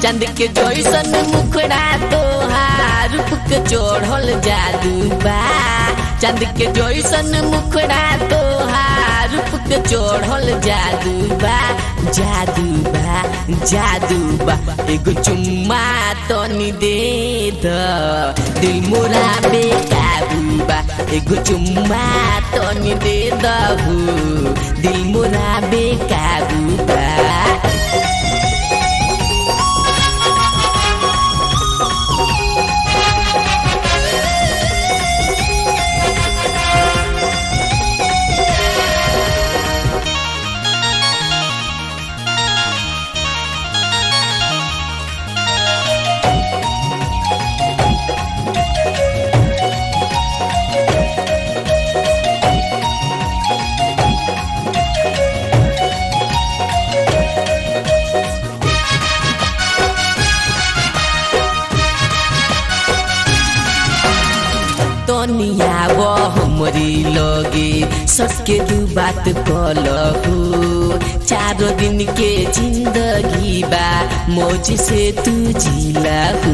चांद के जैसन मुखड़ा तोहार रूप के चढ़ल जादू बा चांद के जैसन मुखड़ा तोहार रूप के चढ़ल जादू बा जादू बा जादू बा एगो चुम्मा तनी दे द दिल मोरा बेकाबू बा एगो चुम्मा तनी दे दहू दिल मोरा बेकाबू बा तनिया वो हमरी लगे सटके दू बात कलहु चारो दिन के जिंदगी बा मौज से तू जिलाहू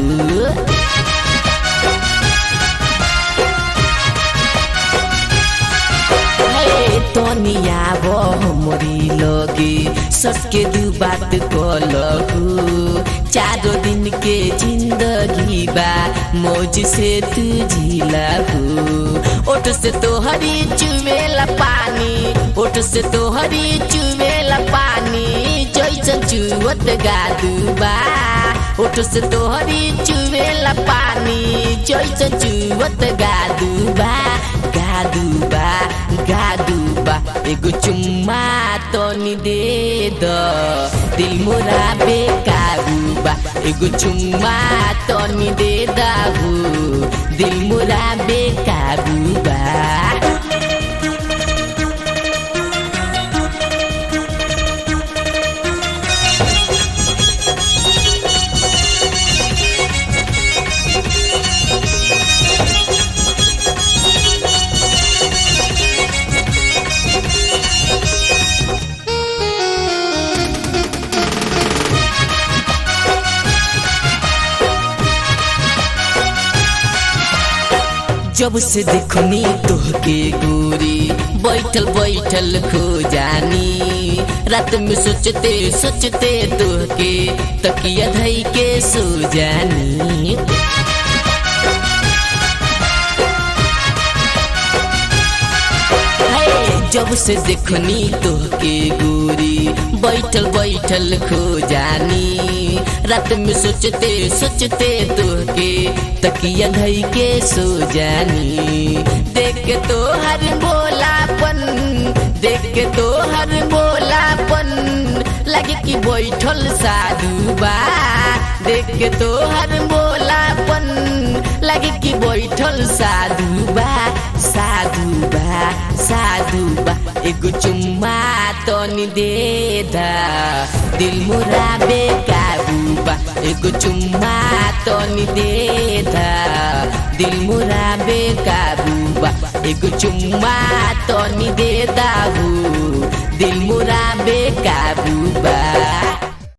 तनिया वो हमरी लगे सटके दू बात कलहु चारो दिन के जिंदगी बा मौज से तू झिलाहू ओठ से तोहरी चुवेला पानी ओठ से तोहरी चुवेला पानी जैसन चुवत गादू बा ओठ से तोहरी चुवेला पानी जैसन चुवत गादू बा गादू बा गादू बा एगो चुम्मा तनी दे द दिल मोरा बेकाबू बा एगो चुम्मा तनी दे दाहू दिल मोरा बेकाबू बा जब से देखनी तोहके गोरी बैठल बैठल खो जानी रात में सोचते सोचते तोहके तकिया धई के सो जानी जब से देखनी तोहके गोरी बैठल बैठल खो जानी रात में सोचते सोचते तोहके तकिया धई के सो जानी देख के तो हर बोलापन देख के तो हर बोलापन लगे कि बैठल साधु बा देख के तो हर बोलापन लगे कि बैठल साधु बा साधु बा साधु बा एगो चुम्मा तनी दे दा दिल मोरा बेकाबू बा एगो चुम्मा तनी दे दा दिल मोरा बेकाबू बा एगो चुम्मा तनी दे दाहू दिल मोरा बेकाबू बा